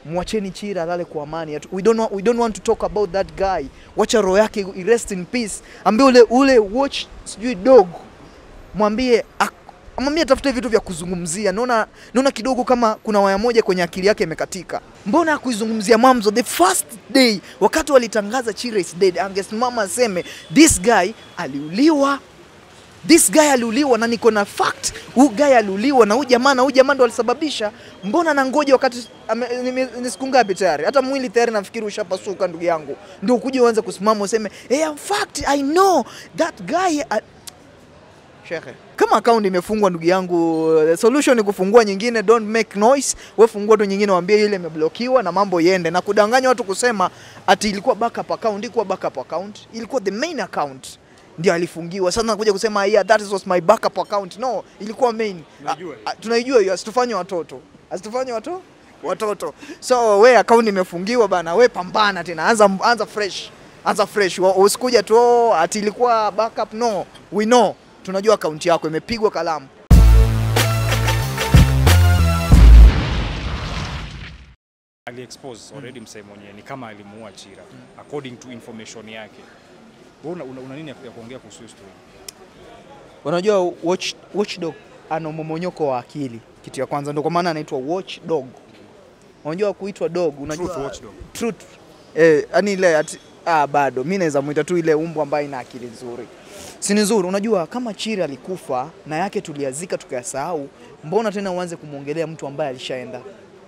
mwacheni Chira alale kwa amani. Hatu- We don't, want, we don't want to talk about that guy. Wacha roho yake i- rest in peace. Ambie ule ule watch sijui dog, mwambie ak- mwambie atafute vitu vya kuzungumzia. Naona naona kidogo kama kuna waya moja kwenye akili yake imekatika. Mbona hakuizungumzia mwanzo the first day wakati walitangaza Chira is dead, angesimama aseme this guy aliuliwa this guy aliuliwa na niko na fact huyu guy aliuliwa na huyu jamaa na huyu jamaa ndo alisababisha mbona na ngoja wakati ame- nime- ni siku ngapi tayari hata mwili tayari nafikiri ushapasuka ndugu yangu ndio ukuje uanze kusimama useme hey, in fact i know that guy a... Shekhe, kama akaunti imefungwa ndugu yangu, the solution ni kufungua nyingine, don't make noise. We fungua tu nyingine, waambie ile imeblokiwa na mambo iende, na kudanganya watu kusema ati ilikuwa backup account. Ilikuwa backup account, ilikuwa the main account ndio alifungiwa. Sasa nakuja kusema yeah, that was my backup account. No, ilikuwa main. Tunaijua A- a- Tunaijua hiyo, asitufanye watoto, asitufanye watoto watoto. So we account imefungiwa bana, we pambana tena, anza anza fresh, anza fresh. Wa- Usikuja tu "Oh, ati ilikuwa backup. No, we know, tunajua account yako imepigwa kalamu. aliexpose already msee mwenyewe ni kama alimuua Chira according to information yake. Wewe una, una, una nini ya ya kuongea kuhusu hiyo story? Unajua watch, watchdog ana momonyoko wa akili, kitu ya kwanza, ndio kwa maana anaitwa watchdog. Unajua kuitwa dog, unajua Truth watchdog. truth eh, yani ile ati, ah, bado mimi naweza muita tu ile umbo ambayo ina akili nzuri, si ni nzuri. Unajua kama Chiri alikufa na yake tuliazika tukayasahau, mbona tena uanze kumwongelea mtu ambaye alishaenda?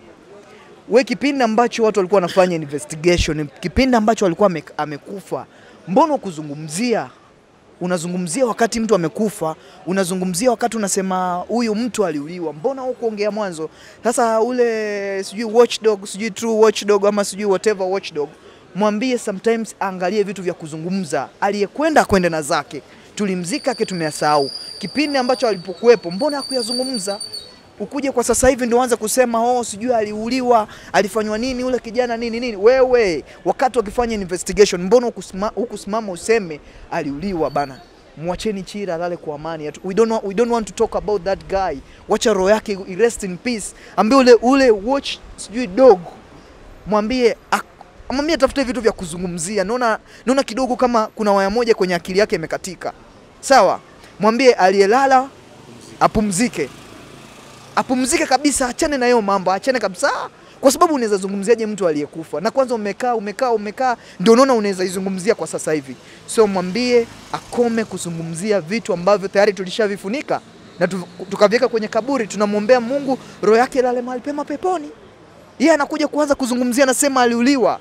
We, kipindi ambacho watu walikuwa wanafanya investigation, kipindi ambacho alikuwa ame- amekufa, mbona kuzungumzia unazungumzia wakati mtu amekufa, unazungumzia wakati unasema huyu mtu aliuliwa, mbona hukuongea mwanzo? Sasa ule sijui watchdog, sijui true watchdog ama sijui whatever watchdog, mwambie sometimes aangalie vitu vya kuzungumza, aliyekwenda akwende na zake, tulimzika yake tumeyasahau. Kipindi ambacho alipokuwepo, mbona hakuyazungumza? Ukuje kwa sasa hivi ndio uanze kusema oh, sijui aliuliwa, alifanywa nini ule kijana nini nini. Wewe wakati wakifanya investigation, mbona hukusima- hukusimama useme aliuliwa bana? Mwacheni Chira alale kwa amani. Hatu- We don't, want, we don't want to talk about that guy. Wacha roho yake i- rest in peace. Ambie ule ule watch sijui dog, mwambie ak- mwambie atafute vitu vya kuzungumzia. Naona naona kidogo kama kuna waya moja kwenye akili yake imekatika. Sawa, mwambie aliyelala apumzike apumzike kabisa, achane na hiyo mambo, achane kabisa, kwa sababu unaweza zungumziaje mtu aliyekufa? Na kwanza umekaa umekaa umekaa, ndio unaona unaweza izungumzia kwa sasa hivi. So mwambie akome kuzungumzia vitu ambavyo tayari tulishavifunika na tu- tukaviweka kwenye kaburi. Tunamwombea Mungu roho yake lale mahali pema peponi. Yeye anakuja kuanza kuzungumzia, anasema aliuliwa.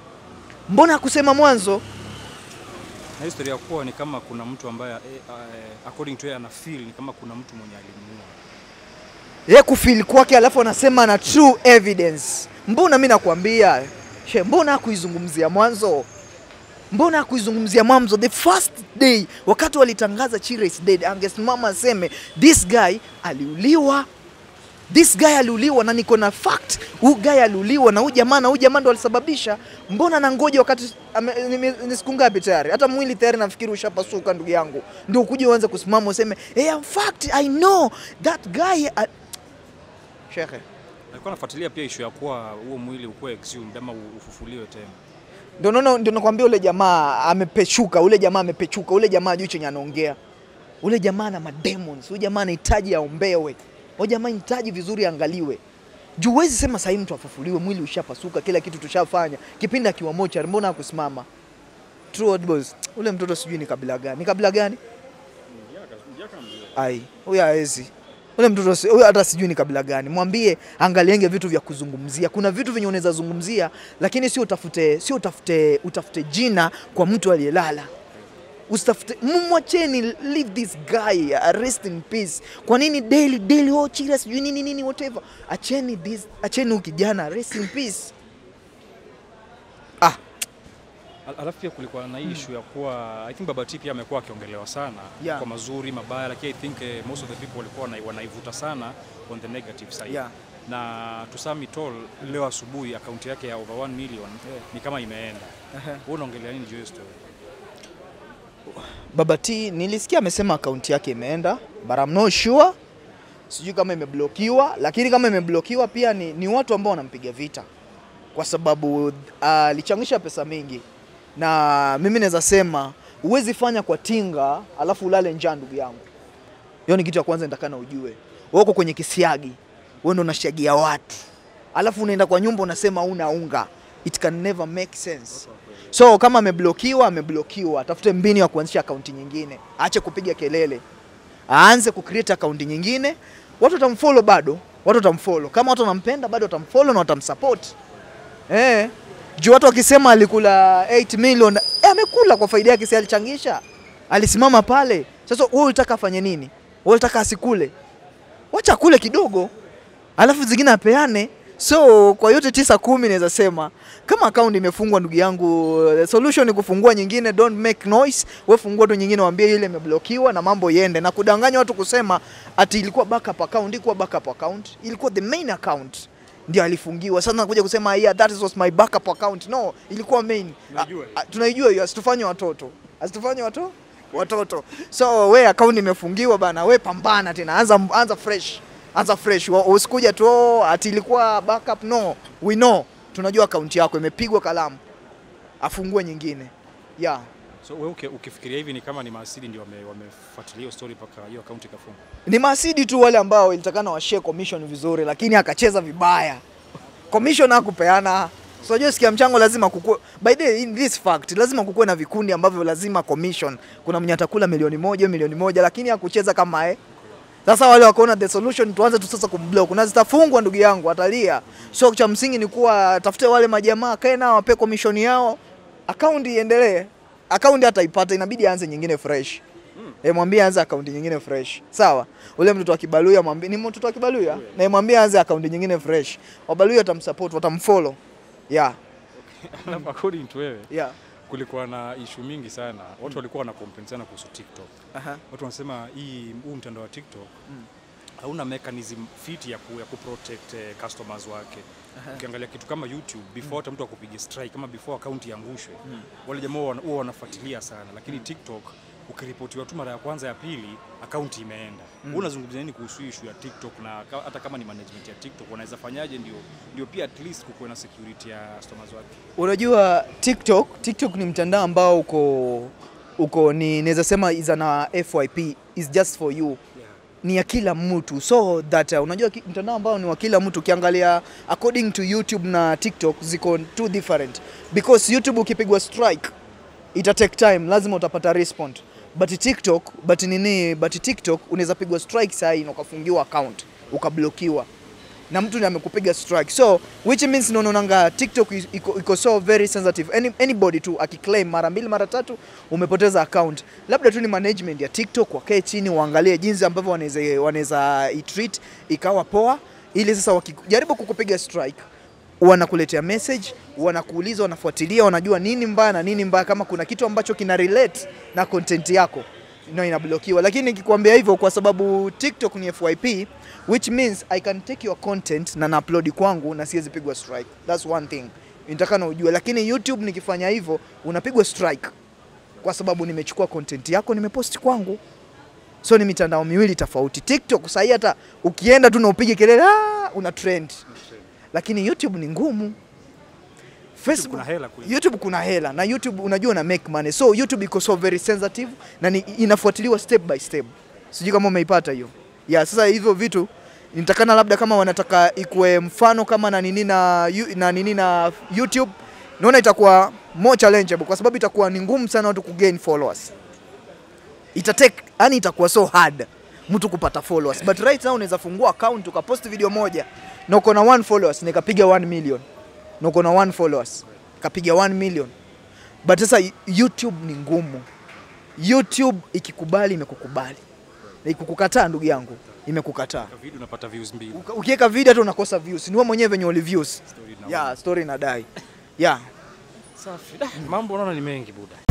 Mbona hakusema mwanzo? Na historia kuwa ni kama kuna mtu ambaye eh, eh, according to yeye ana feel ni kama kuna mtu mwenye alimuua. ye kufili kwake, alafu anasema na true evidence. Mbona mi nakwambia she, mbona hakuizungumzia mwanzo? Mbona hakuizungumzia mwanzo? The first day wakati walitangaza Chira is dead, angesimama aseme this guy aliuliwa this guy aliuliwa na niko na fact, huyu guy aliuliwa na huyu jamaa na huyu jamaa ndo alisababisha. Mbona na ngoja wakati ame- nime- ni siku ngapi tayari, hata mwili tayari nafikiri ushapasuka ndugu yangu, ndio ukuje uanze kusimama useme hey, in fact I know that guy a... Shekhe, Alikuwa anafuatilia pia issue ya kuwa huo mwili ukuwe exhumed ama u- ufufuliwe tena. ndio naona ndio nakwambia ule jamaa amepechuka, ule jamaa amepechuka, ule jamaa ajui chenye anaongea. Ule jamaa ana mademons, ule jamaa anahitaji aombewe, ule jamaa anahitaji vizuri aangaliwe. Juu huwezi sema sahii mtu afufuliwe, mwili ushapasuka, kila kitu tushafanya, kipindi akiwa mochari, mbona hakusimama? True old boys, ule mtoto sijui ni kabila gani, ni kabila gani? Ai, huyo hawezi. Ule mtoto si- huyo hata sijui ni kabila gani. Mwambie angalienge vitu vya kuzungumzia. Kuna vitu venye unaweza zungumzia, lakini sio utafute sio utafute utafute jina kwa mtu aliyelala. Usitafute, mwacheni, leave this guy, uh, rest in peace. Kwa nini daily daily oh Chira sijui nini nini whatever. Acheni this, acheni huyu kijana rest in peace. Ah, Al- Alafu pia kulikuwa na hii issue ya kuwa I think Baba T pia amekuwa akiongelewa sana Yeah. kwa mazuri mabaya, lakini I think eh, most of the people walikuwa wanai- wanaivuta sana on the negative side Yeah. na to some it all, leo asubuhi akaunti yake ya over 1 million ni kama imeenda. Wewe unaongelea nini juu ya hiyo story? Baba T nilisikia amesema akaunti yake imeenda, but I'm not sure. Sijui kama imeblokiwa, lakini kama imeblokiwa pia ni, ni watu ambao wanampiga vita. kwa sababu alichangisha pesa mingi, na mimi naweza sema huwezi fanya kwa tinga alafu ulale njaa, ndugu yangu. Hiyo ni kitu ya kwanza nitakana ujue. Wewe uko kwenye kisiagi, wewe ndio unashagia watu, alafu unaenda kwa nyumba unasema una unga. It can never make sense. So kama ameblokiwa, ameblokiwa, atafute mbinu ya kuanzisha akaunti nyingine, aache kupiga kelele, aanze kucreate akaunti nyingine. Watu watamfollow bado, watu watamfollow. Kama watu wanampenda bado watamfollow na watamsupport. Eh, juu watu wakisema alikula 8 million, eh, amekula kwa faida yake, si alichangisha, alisimama pale. Sasa wewe unataka afanye nini? Wewe unataka asikule? Wacha kule kidogo, alafu zingine apeane. So kwa yote tisa kumi naweza sema kama akaunti imefungwa, ndugu yangu, the solution ni kufungua nyingine. Don't make noise, wewe fungua tu nyingine, waambie ile imeblokiwa na mambo iende, na kudanganya watu kusema ati ilikuwa backup account. Ilikuwa backup account, ilikuwa the main account ndio alifungiwa. Sasa nakuja kusema yeah, that was my backup account. No, ilikuwa main. Tunaijua A- a- Tunaijua hiyo, asitufanye watoto, asitufanye watoto watoto. So we account imefungiwa bana, we pambana tena, anza anza fresh, anza fresh. Wa- Usikuja tu "Oh, ati ilikuwa backup. No, we know, tunajua account yako imepigwa kalamu, afungue nyingine yeah. So wewe uki- ukifikiria hivi ni kama ni maasili ndio wame- wamefuatilia hiyo story mpaka hiyo akaunti ikafungwa. Ni masidi tu wale ambao ilitakana washare commission vizuri, lakini akacheza vibaya. Commission hakupeana. So unajua sikia mchango lazima kukue. By the way, in this fact lazima kukue na vikundi ambavyo lazima commission. Kuna mwenye atakula milioni moja, milioni moja lakini hakucheza kama eh. Sasa wale wakaona the solution tuanze tu sasa kumblock. Na zitafungwa ndugu yangu atalia. So cha msingi ni kuwa tafute wale majamaa kae nao wape commission yao. Account iendelee. Account hataipata inabidi aanze nyingine fresh. Eh, mwambie aanze akaunti nyingine fresh. Sawa. Ule mtoto wa Kibaluya mwambie ni mtoto wa Kibaluya na mwambie aanze akaunti nyingine fresh. Wabaluya watamsupport, watamfollow. Yeah. Alafu according to wewe Yeah. kulikuwa na issue mingi sana. Watu walikuwa wana complain sana kuhusu TikTok. Aha. Watu wanasema hii huu mtandao wa TikTok hauna mechanism fit ya ku, ya kuprotect eh, customers wake. Ukiangalia kitu kama YouTube before hata mtu akupige strike kama before account iangushwe wale jamaa wana- huwa wanafuatilia sana, lakini TikTok ukiripotiwa tu mara ya kwanza ya pili account imeenda. Wewe unazungumzia nini kuhusu issue ya TikTok na ka- hata kama ni management ya TikTok wanaweza fanyaje ndio ndio pia at least kukuwe na security ya customers wake? Unajua TikTok, TikTok ni mtandao ambao uko uko ni naweza sema is an FYP is just for you. ni ya kila mtu so that uh, unajua ki- mtandao ambao ni wa kila mtu ukiangalia according to YouTube na TikTok ziko two different because YouTube ukipigwa strike ita take time lazima utapata respond but TikTok but nini but TikTok unaweza pigwa strike saa hii na ukafungiwa account ukablokiwa na mtu ndiye amekupiga strike so which means unaonanga TikTok is- iko, iko so very sensitive Any, anybody tu akiclaim mara mbili mara tatu umepoteza account labda tu ni management ya TikTok wakae chini waangalie jinsi ambavyo wanaweza wanaweza itreat ikawa poa ili sasa wakijaribu kukupiga strike wanakuletea message wanakuuliza wanafuatilia wanajua nini mbaya na nini mbaya kama kuna kitu ambacho kina relate na content yako no inablokiwa lakini nikikwambia hivyo kwa sababu TikTok ni FYP which means I can take your content na na-upload kwangu na siwezi pigwa strike that's one thing nitakana ujue lakini YouTube nikifanya hivyo unapigwa strike kwa sababu nimechukua content yako nimepost kwangu so ni mitandao miwili tofauti TikTok sahii hata ukienda tu na upige kelele "Ah," una trend lakini YouTube ni ngumu Facebook kuna hela kweli. YouTube kuna hela na YouTube unajua una make money so YouTube iko so very sensitive na ni, inafuatiliwa step by step sijui kama umeipata hiyo ya sasa hivyo vitu nitakana labda kama wanataka ikuwe mfano kama na nini na, yu- na nini na YouTube naona itakuwa more challengeable kwa sababu itakuwa ni ngumu sana watu kugain followers itatake yani itakuwa so hard mtu kupata followers but right now unaweza fungua account ukapost video moja na uko na one followers na ikapiga 1 million na uko na one followers ikapiga 1 million but sasa YouTube ni ngumu YouTube ikikubali imekukubali na ikikukataa ndugu yangu imekukataa Kwa video unapata views mbili. Uka- ukiweka video hata unakosa views ni wewe mwenyewe venye uli views Story na yeah story inadai yeah Safi. Da, Mambo naona ni mengi buda.